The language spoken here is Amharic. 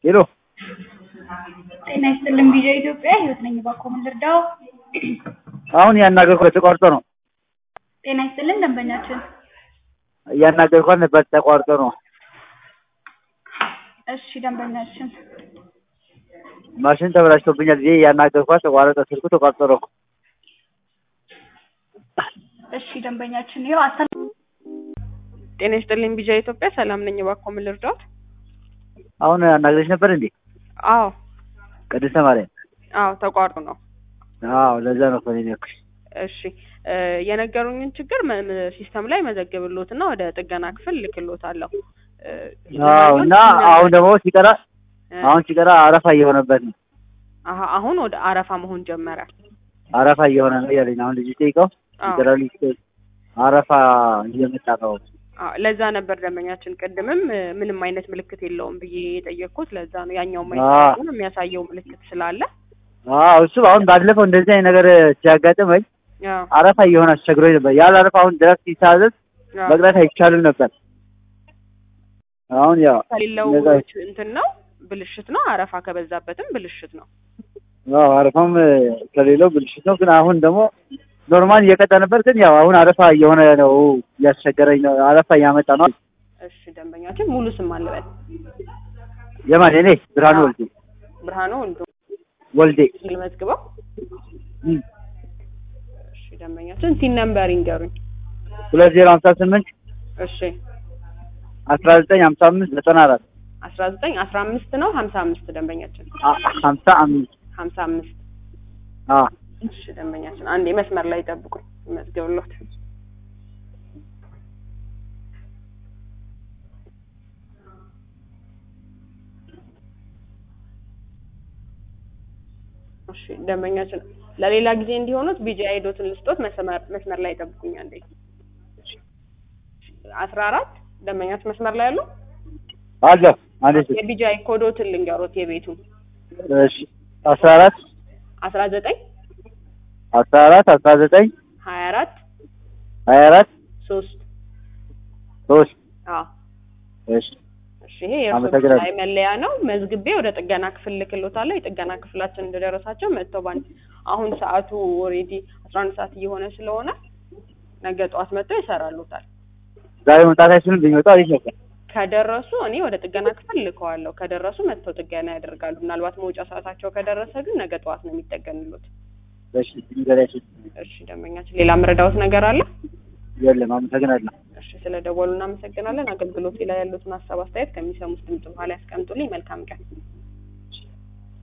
ሄሎ ጤና ይስጥልን ቪዲዮ ኢትዮጵያ ህይወት ነኝ። እባክዎ ምን ልርዳው? አሁን ያናገርኩት ተቋርጦ ነው። ጤና ይስጥልን ደንበኛችን። እያናገርኳት ነበር ተቋርጦ ነው። እሺ ደንበኛችን ማሽን ተበላሽቶብኛል ብዬ እያናገርኳት ተቋረጠ። ስልኩ ተቋርጦ ነው። እሺ ደንበኛችን ይኸው አሰ ጤና ይስጥልኝ ቢጃ ኢትዮጵያ ሰላም ነኝ። እባክዎ ምን ልርዳዎት? አሁን አናግረሽ ነበር እንዴ? አዎ ቅድስተ ማርያም። አዎ ተቋርጦ ነው። አዎ ለዛ ነው እኮ እኔ ያልኩሽ። እሺ እ የነገሩኝን ችግር መ- መ- ሲስተም ላይ መዘግብሎትና ወደ ጥገና ክፍል ልክሎታለሁ። እ አዎ እና አሁን ደግሞ ሲቀራ እ አሁን ሲቀራ አረፋ እየሆነበት ነው። አሀ አሁን ወደ አረፋ መሆን ጀመረ። አረፋ እየሆነ ነው እያለኝ ነው። አሁን ልጅ ጠይቀው አዎ ሲቀራ ልጅ አረፋ እየመጣ ነው። አዎ ለዛ ነበር ደንበኛችን ቅድምም እ ምንም አይነት ምልክት የለውም ብዬ የጠየቅኩት ለዛ ነው። ያኛው አዎ። ማይሰራ የሚያሳየው ምልክት ስላለ አዎ እሱ አሁን ባለፈው እንደዚህ አይነት ነገር ሲያጋጥመኝ አዎ አረፋ እየሆነ አስቸግሮኝ ነበር። ያለ አረፋ አሁን ድረስ ሲታዘዝ አዎ። መቅረት አይቻልም ነበር። አሁን ያው ከሌለው እንደዛ- እንትን ነው ብልሽት ነው። አረፋ ከበዛበትም ብልሽት ነው። አዎ አረፋም እ ከሌለው ብልሽት ነው። ግን አሁን ደግሞ ኖርማል እየቀጠ ነበር። ግን ያው አሁን አረፋ እየሆነ ነው፣ እያስቸገረኝ ነው። አረፋ እያመጣ ነው። እሺ ደንበኛችን ሙሉ ስም አለበት የማን እኔ ብርሃኑ አዎ። ወልዴ ብርሃኑ ወልዶ ወልዴ ሲል መዝግበው። እም፣ እሺ ደንበኛችን ሲን ነምበር ይንገሩኝ። ሁለት ዜሮ ሀምሳ ስምንት እሺ አስራ ዘጠኝ ሀምሳ አምስት ዘጠና አራት አስራ ዘጠኝ አስራ አምስት ነው ሀምሳ አምስት ደንበኛችን አ- ሀምሳ አምስት ሀምሳ አምስት አዎ እሺ ደንበኛችን አንዴ መስመር ላይ ጠብቁኝ መዝግብሎት። እሺ ደንበኛችን ለሌላ ጊዜ እንዲሆኑት ቢጂ አይዶትን ልስጦት መስመር መስመር ላይ ጠብቁኝ አንዴ። አስራ አራት ደንበኛችን መስመር ላይ ያለው አለ አንዴ የቢጂ አይ ኮዶትን ልንገሮት የቤቱን እሺ አስራ አራት አስራ ዘጠኝ አስራ አራት አስራ ዘጠኝ ሀያ አራት ሀያ አራት ሶስት ሶስት አዎ እሺ እሺ ይሄ የእርሶ አመሰግናለሁ። ላይ መለያ ነው። መዝግቤ ወደ ጥገና ክፍል ልክሎታለሁ። የጥገና ክፍላችን እንደደረሳቸው መጥተው ባንድ አሁን ሰዓቱ ኦልሬዲ አስራ አንድ ሰዓት እየሆነ ስለሆነ ነገ ጠዋት መጥተው ይሰራሉታል። ዛሬ መምጣት አይችልም። ቢመጣ አሪፍ ነበር። ከደረሱ እኔ ወደ ጥገና ክፍል ልከዋለሁ። ከደረሱ መጥተው ጥገና ያደርጋሉ። ምናልባት መውጫ ሰዓታቸው ከደረሰ ግን ነገ ጠዋት ነው የሚጠገንሉት። እሺ ንገሪያቸው። እሺ ደንበኛችን፣ ሌላ መረዳዎት ነገር አለ? የለም አመሰግናለሁ። እሺ ስለ ደወሉ እናመሰግናለን። አገልግሎት ላይ ያሉትን ሀሳብ አስተያየት ከሚሰሙት ድምጽ በኋላ ያስቀምጡልኝ። መልካም ቀን።